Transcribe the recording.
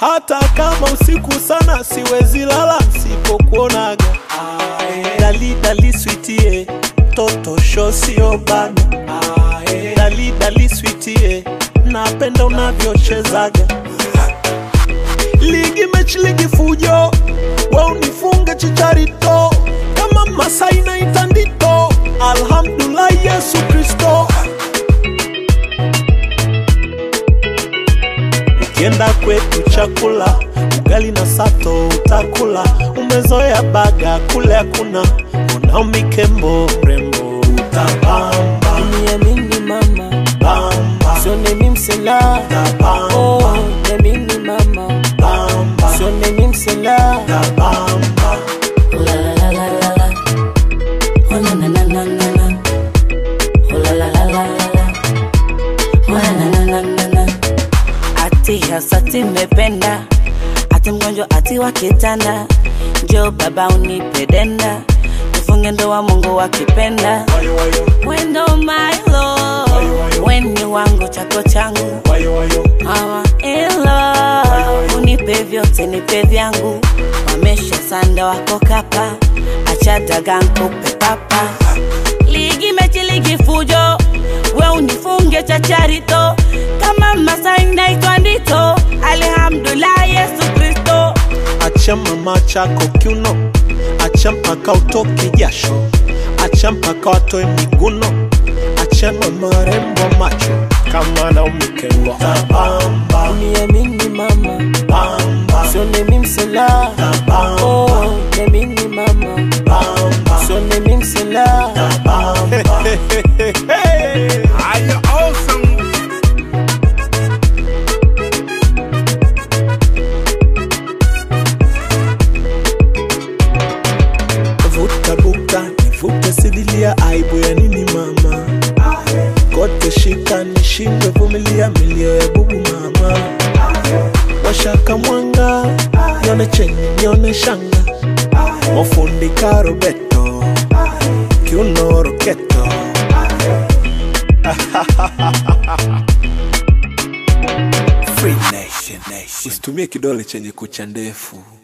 hata kama usiku sana siwezi lala nsipokuonaga. Dali dali sweetie, toto sho sio bana. Dali dali sweetie, napenda unavyochezaga. Ligi mechi ligi fujo, we unifunge chicharito kama Masai na itandito. Alhamdulillah Yesu Kristo. Ukienda kwetu chakula ugali na sato utakula, umezoea baga kule hakuna, unao mikembo mrembo utabamba Niamini mama, bamba sio mimi msela. utabamba Oh, niamini mama, bamba sio mimi msela. utabamba La la la la la la. Oh na na na na na na. Oh la la la la la la. Oh na na na na na na. Ati hasati mependa, ati mgonjwa ati wa kitanda, njoo baba unipe denda, tufunge ndoa Mungu akipenda. wayo wayo Wendo my love, weni wangu chako changu wayo wayo Mama in love, unipe vyote nipe vyangu, wamesha sanda wako kapa, acha daga nkupe papa. Ligi mechi ligi fujo, we unifunge chacharito, kama Masai naitwa Ndito, alhamdulillah Yesu Kristo. acha mama chako kiuno, acha mpaka utoke jasho, acha mpaka watoe miguno, acha mama rembo macho kama na umikengwa tabamba Niamini mama, bamba sio mimi msela. tabamba Oh, niamini mama, bamba sio mimi msela. tabamba Are you awesome? vuta buka nivute sidilia aibu ya nini mama kote shika nishindwe vumilia milio ya bubu mama washaka mwanga nyone chenye nyone shanga mofundi karobeto kiuno roketo Free Nation Nation. usitumie kidole chenye kucha ndefu